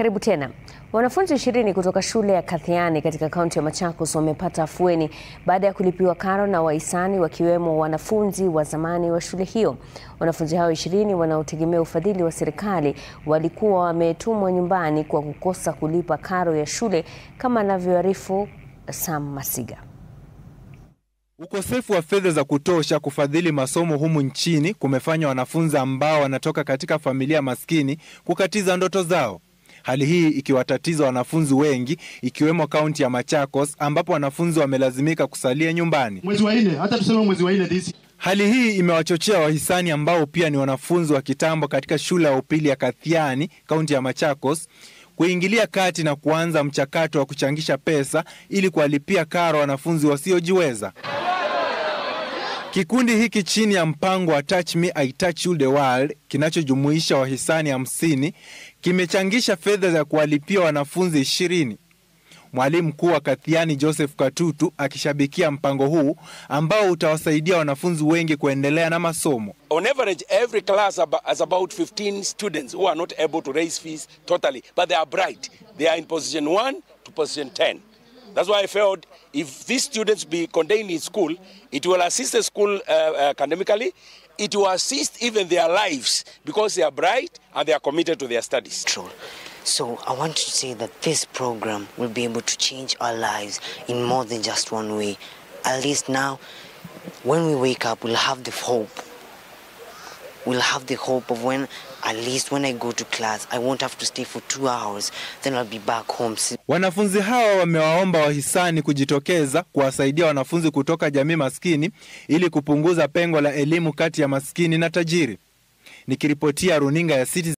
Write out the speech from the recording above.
Karibu tena. Wanafunzi ishirini kutoka shule ya Kathiani katika kaunti ya Machakos wamepata afueni baada ya kulipiwa karo na wahisani wakiwemo wanafunzi wa zamani wa shule hiyo. Wanafunzi hao ishirini wanaotegemea ufadhili wa serikali walikuwa wametumwa nyumbani kwa kukosa kulipa karo ya shule kama anavyoarifu Sam Masiga. Ukosefu wa fedha za kutosha kufadhili masomo humu nchini kumefanya wanafunzi ambao wanatoka katika familia maskini kukatiza ndoto zao. Hali hii ikiwatatiza wanafunzi wengi ikiwemo kaunti ya Machakos ambapo wanafunzi wamelazimika kusalia nyumbani. Mwezi wa nne, hata tuseme mwezi wa nne this Hali hii imewachochea wahisani ambao pia ni wanafunzi wa kitambo katika shule ya upili ya Kathiani, kaunti ya Machakos, kuingilia kati na kuanza mchakato wa kuchangisha pesa ili kuwalipia karo wanafunzi wasiojiweza. Kikundi hiki chini ya mpango wa Touch Me I Touch You the World kinachojumuisha wahisani hamsini kimechangisha fedha za kuwalipia wanafunzi ishirini. Mwalimu mkuu wa Kathiani Joseph Katutu akishabikia mpango huu ambao utawasaidia wanafunzi wengi kuendelea na masomo. On average, every class aba- has about 15 students who are not able to raise fees totally, but they are bright. They are in position 1 to position 10. That's why I felt if these students be contained in school, it will assist the school uh, academically, it will assist even their lives because they are bright and they are committed to their studies. control. So I want to say that this program will be able to change our lives in more than just one way. At least now, when we wake up, we'll have the hope. We'll have the hope of when, at least when I go to class, I won't have to stay for two hours. Then I'll be back home. Wanafunzi hawa wamewaomba wahisani kujitokeza kuwasaidia wanafunzi kutoka jamii maskini ili kupunguza pengo la elimu kati ya maskini na tajiri. Nikiripotia runinga ya Citizen